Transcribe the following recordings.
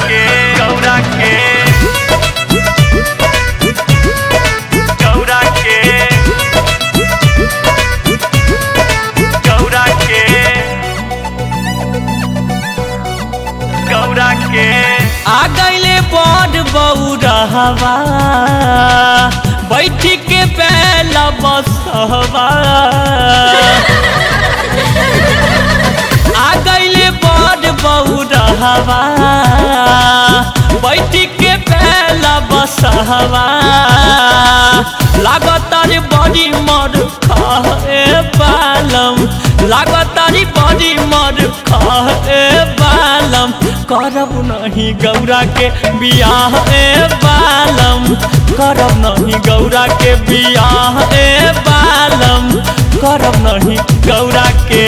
के गौरा के गौरा के गौरा के गौरा के आ गईले बड़ बौरहवा बैठ के पहला बसहवा आ गईले बड़ बौरहवा बैठ के पहला बसहवा लागतार बड़ी मर खाए बालम लागतार बड़ी मर खाए बालम करब नहीं गौरा के बियाह ए बालम करब नहीं गौरा के बियाह ए बालम करब नहीं गौरा के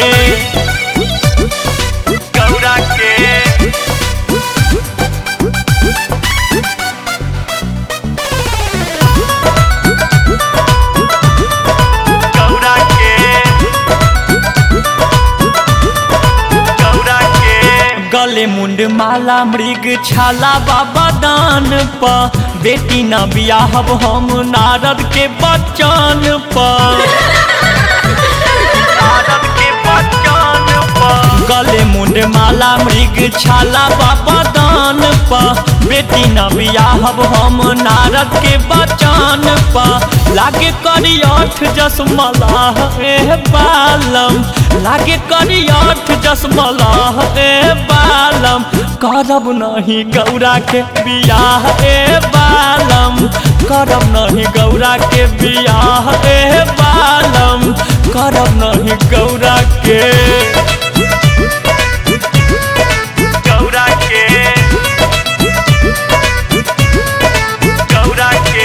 गौरा के गौरा के गौरा के गले मुंड माला मृग छाला बाबा दान प बेटी न बियाहब हम नारद के बचन प नारद के बचन पर गले मुंड माला मृग छाला बाबा दान प बेटी न बियाहब हम नारद के बचन प लागे करी अठ जस मलाह ए बालम लागे करी अठ जस मलाह ए बालम करब नहीं गौरा के बियाह ए बालम करब नहीं गौरा के बियाह ए बालम करब नहीं गौरा के गौरा के गौरा के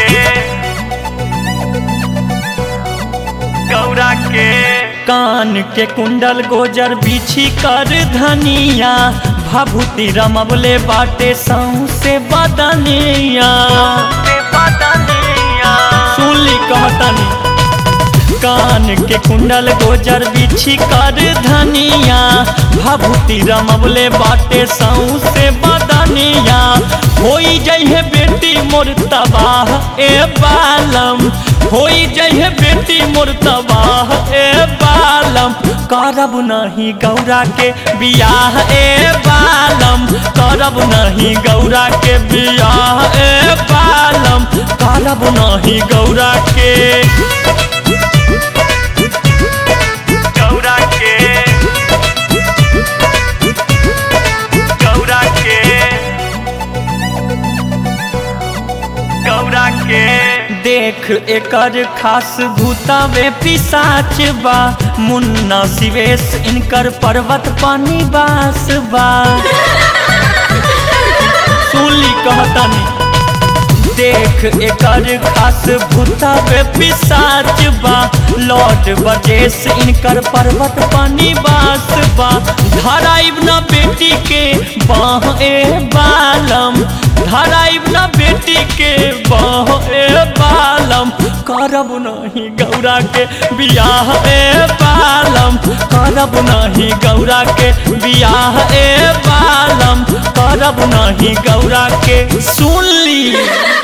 गौरा के कान के कुंडल गोजर बिछी कर धनिया भभूति रमबले बाटे सौसे बदनिया से बदनिया सुनली कहतनी कान के कुंडल गोजर बिछी कर धनिया भभूति रमबले बाटे सौसे बदनिया होई जइहे बेटी मोर तबाह ए बालम होई जइहे बेटी मोर तबाह ए बालम करब नहीं गौरा के बियाह ए बालम करब नहीं गौरा के बियाह ए बालम करब नहीं गौरा के गौरा के गौरा के गौरा के देख एकर खास भूतावे पिसाच बा मुन्ना शिवेश इनकर पर्वत पानी बास बा सुनली कहतनी देख एकर खास भूतावे पिसाच बा लौट बजेस इनकर पर्वत पानी बास बा धराइब न बेटी के बाह ए बालम धराइब न बेटी के बाह ए बालम करब नहीं गौरा के बियाह ए बालम करब नहीं गौरा के बियाह ए बालम करब नहीं गौरा के सुन ली